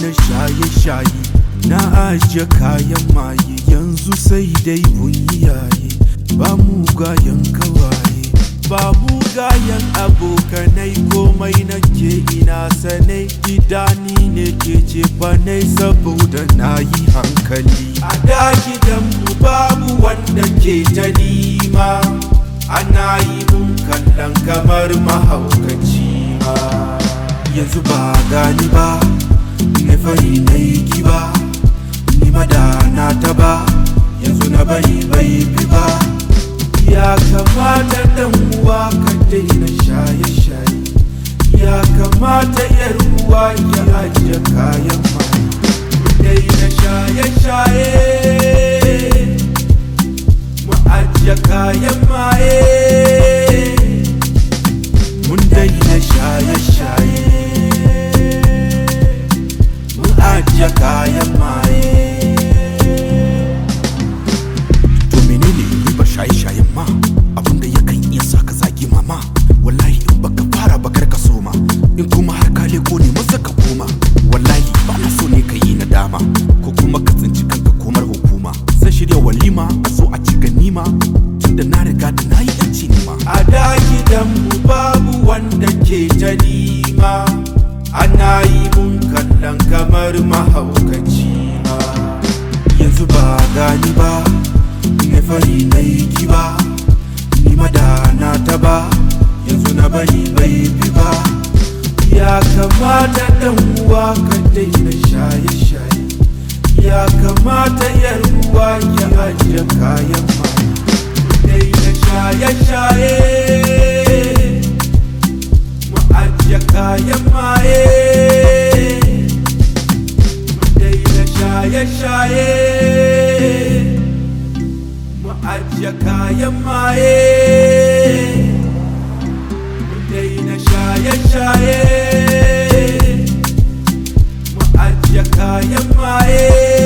daina shaye-shaye na ajiye kayan maye yanzu sai dai bunyi yaye ba mugayen kawaye ba mugayen abokanai komai nake ina sane gidani ne ke ce ne saboda na yi hankali a da gidanmu babu wanda ke ta nima ana yi mun kallon kamar mahaukaci ma yanzu ba gani ba ne fari na yi kiba ni madana ta ba yanzu na bari bai bi ba ya kamata dan uwa ka daina shaye-shaye ya kamata yar uwa ya ajiye kayan mai daina shaye-shaye mu ajiye kayan maye mun daina shaye-shaye mun ajiye kayan maye to menene riba shaye-shayen ma abinda yakan iya sa ka zagi mama wallahi in baka fara bakar ka soma in kuma har ka leko ne masa ka koma wallahi ba na so ne ka yi nadama ko kuma ka tsinci kanka komar hukuma zan shirya walima a zo a ci ganima tunda na riga da na yi yanci nima a da gidanmu babu wanda ke ta nima ana yi mun kallon kamar mahaukaci ma yanzu ba gani ba ne fari na yi kiba ni madana ta ba yanzu na bari bai bi ba ya kamata dan uwa ka daina shaye-shaye ya kamata yar uwa ya ajiye kayan mai daina shaye-shaye mu ajiye kayan maye mu daina shaye-shaye mu ajiye kayan maye mu daina shaye-shaye mu ajiye kayan maye